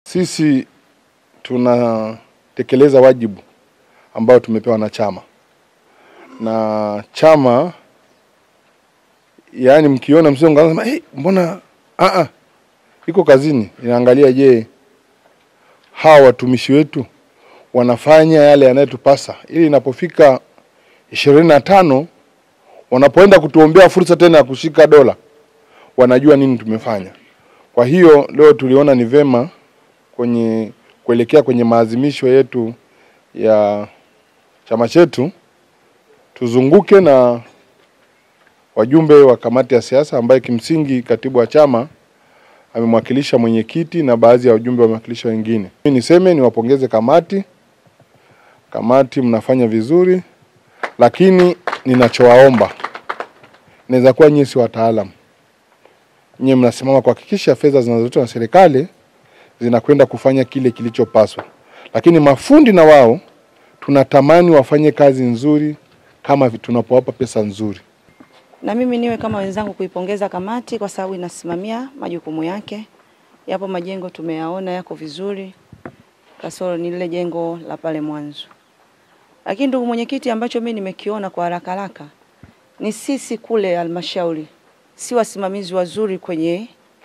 Sisi tunatekeleza wajibu ambao tumepewa na chama na chama, yaani mkiona msio mkaanza hey, mbona a a iko kazini, inaangalia je, hawa watumishi wetu wanafanya yale yanayotupasa, ili inapofika ishirini na tano wanapoenda kutuombea fursa tena ya kushika dola, wanajua nini tumefanya. Kwa hiyo leo tuliona ni vema kwenye kuelekea kwenye maazimisho yetu ya chama chetu tuzunguke na wajumbe wa kamati ya siasa ambaye kimsingi katibu wa chama amemwakilisha mwenyekiti na baadhi ya wajumbe wamewakilisha wengine. Mimi niseme niwapongeze kamati, kamati mnafanya vizuri, lakini ninachowaomba, inaweza kuwa nyinyi si wataalamu, nyinyi mnasimama kuhakikisha fedha zinazotolewa na serikali zinakwenda kufanya kile kilichopaswa, lakini mafundi na wao tunatamani wafanye kazi nzuri kama tunapowapa pesa nzuri. Na mimi niwe kama wenzangu kuipongeza kamati kwa sababu inasimamia majukumu yake. Yapo majengo tumeyaona yako vizuri, kasoro ni lile jengo la pale mwanzo. Lakini ndugu mwenyekiti, ambacho mimi nimekiona kwa haraka haraka ni sisi kule halmashauri si wasimamizi wazuri kwenye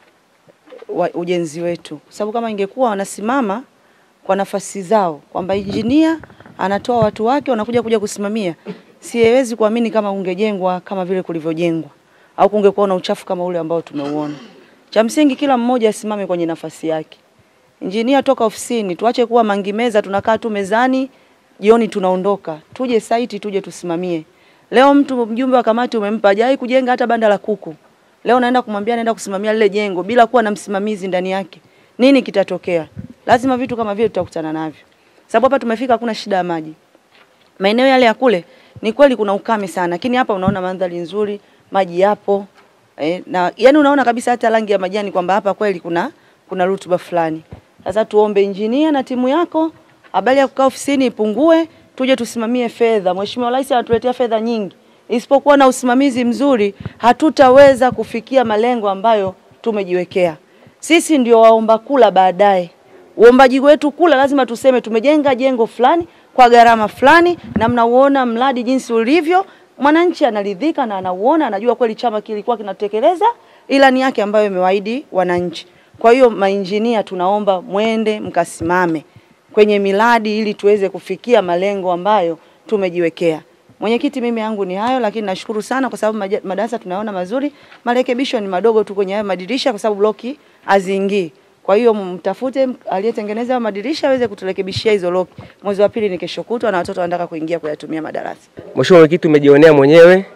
wa ujenzi wetu, kwa sababu kama ingekuwa wanasimama kwa nafasi zao kwamba injinia anatoa watu wake wanakuja kuja kusimamia, siwezi kuamini kama ungejengwa kama vile kulivyojengwa au kungekuwa na uchafu kama ule ambao tumeuona. Cha msingi kila mmoja asimame kwenye nafasi yake. Injinia toka ofisini, tuache kuwa mangimeza, tunakaa tu mezani, jioni tunaondoka. Tuje site, tuje tusimamie. Leo mtu mjumbe wa kamati umempa hajai kujenga hata banda la kuku. Leo naenda kumwambia naenda kusimamia lile jengo bila kuwa na msimamizi ndani yake. Nini kitatokea? Lazima vitu kama vile tutakutana navyo. Sababu hapa tumefika hakuna shida ya maji. Maeneo yale ya kule ni kweli kuna ukame sana, lakini hapa unaona mandhari nzuri, maji yapo. Eh, na yani unaona kabisa hata rangi ya majani kwamba hapa kweli kuna kuna rutuba fulani. Sasa tuombe injinia na timu yako, habari ya kukaa ofisini ipungue, tuje tusimamie fedha. Mheshimiwa Rais anatuletea fedha nyingi. Isipokuwa na usimamizi mzuri, hatutaweza kufikia malengo ambayo tumejiwekea. Sisi ndio waomba kula baadaye. Uombaji wetu kula lazima tuseme tumejenga jengo fulani kwa gharama fulani, na mnauona mradi jinsi ulivyo, mwananchi anaridhika na anauona, anajua kweli chama kilikuwa kinatekeleza ilani yake ambayo imewaahidi wananchi. Kwa hiyo mainjinia, tunaomba mwende mkasimame kwenye miradi ili tuweze kufikia malengo ambayo tumejiwekea. Mwenyekiti, mimi yangu ni hayo, lakini nashukuru sana kwa sababu maja- madarasa tunaona mazuri. Marekebisho ni madogo tu kwenye hayo madirisha kwa sababu bloki haziingii. Kwa hiyo mtafute aliyetengeneza hayo madirisha aweze kuturekebishia hizo loki. Mwezi wa pili ni kesho kutwa na watoto wanataka kuingia kuyatumia madarasa. Mheshimiwa Mwenyekiti, umejionea mwenyewe,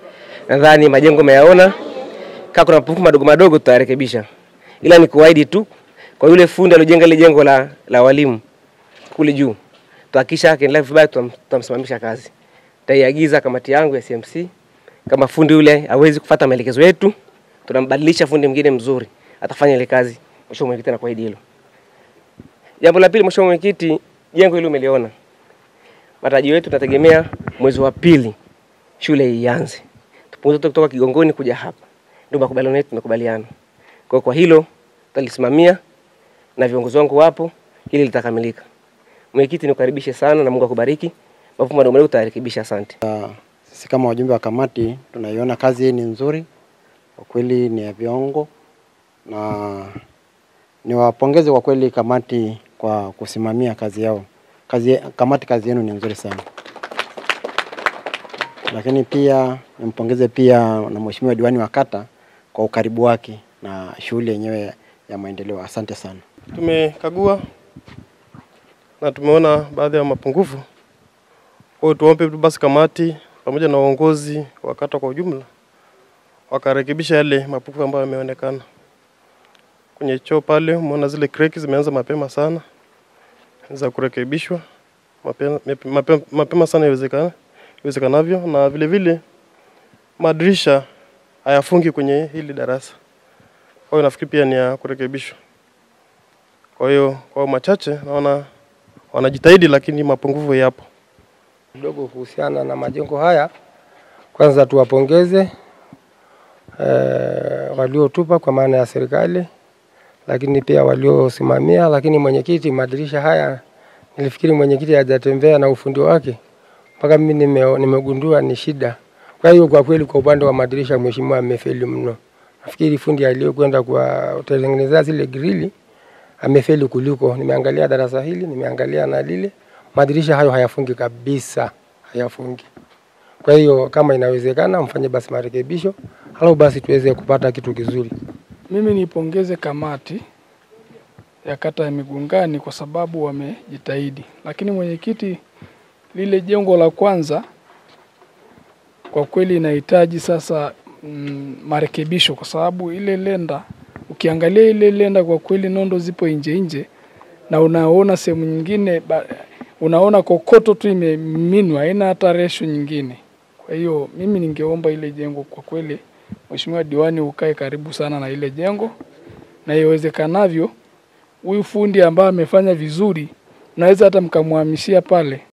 nadhani majengo umeyaona. Kama kuna mapungufu madogo madogo tutayarekebisha, ila ni kuahidi tu kwa yule fundi aliyojenga ile jengo la, la walimu kule juu, tuhakikisha akiendelea vibaya, tutam- tutamsimamisha kazi. Taiagiza kamati yangu ya CMC, kama fundi yule hawezi kufuata maelekezo yetu, tunambadilisha fundi mwingine mzuri atafanya ile kazi. Mheshimiwa Mwenyekiti, nakuahidi hilo. Jambo la pili, Mheshimiwa Mwenyekiti, jengo hili umeliona, matarajio yetu tunategemea mwezi wa pili shule ianze, tupunguze kutoka Kigongoni kuja hapa, ndio makubaliano yetu, tumekubaliana. Kwa hiyo kwa hilo tutalisimamia na viongozi wangu wapo, hili litakamilika. Mwenyekiti, nikukaribishe sana na Mungu akubariki. Mambo madogo madogo tutayarekebisha, asante. Sisi kama wajumbe wa kamati tunaiona kazi hii ni nzuri, kwa kweli ni ya viwango, na niwapongeze kwa kweli kamati kwa kusimamia kazi yao. Kazi, kamati kazi yenu ni nzuri sana, lakini pia nimpongeze pia na mheshimiwa diwani wa kata kwa ukaribu wake na shughuli yenyewe ya maendeleo. Asante sana. Tumekagua na tumeona baadhi ya mapungufu. Kwa hiyo tuombe tu basi kamati pamoja na uongozi wa kata kwa ujumla wakarekebisha yale mapungufu ambayo yameonekana kwenye choo pale. Umeona zile kreki zimeanza mapema sana za kurekebishwa mapema, mapema, mapema sana iwezekana iwezekanavyo, na vile vile madirisha hayafungi kwenye hili darasa. Kwa hiyo nafikiri pia ni ya kurekebishwa. Kwa hiyo kwa machache naona wanajitahidi, lakini mapungufu yapo. kidogo kuhusiana na majengo haya. Kwanza tuwapongeze eh, waliotupa kwa maana ya serikali, lakini pia waliosimamia, lakini mwenyekiti, madirisha haya nilifikiri mwenyekiti hajatembea na ufundi wake mpaka mimi nime, nimegundua ni shida. Kwa hiyo kwa kweli, kwa upande wa madirisha mheshimiwa amefeli mno. Nafikiri fundi aliyokwenda kuwatengenezea zile grili amefeli kuliko. Nimeangalia darasa hili, nimeangalia na lile, madirisha hayo hayafungi kabisa, hayafungi. Kwa hiyo kama inawezekana, mfanye basi marekebisho, halau basi tuweze kupata kitu kizuri. Mimi nipongeze kamati ya kata ya Migungani kwa sababu wamejitahidi, lakini mwenyekiti, lile jengo la kwanza kwa kweli inahitaji sasa mm, marekebisho kwa sababu ile lenda, ukiangalia ile lenda kwa kweli nondo zipo nje nje, na unaona sehemu nyingine ba, unaona kokoto tu imeminwa, haina hata resho nyingine. Kwa hiyo mimi ningeomba ile jengo kwa kweli, Mheshimiwa diwani, ukae karibu sana na ile jengo, na iwezekanavyo huyu fundi ambaye amefanya vizuri, naweza hata mkamhamishia pale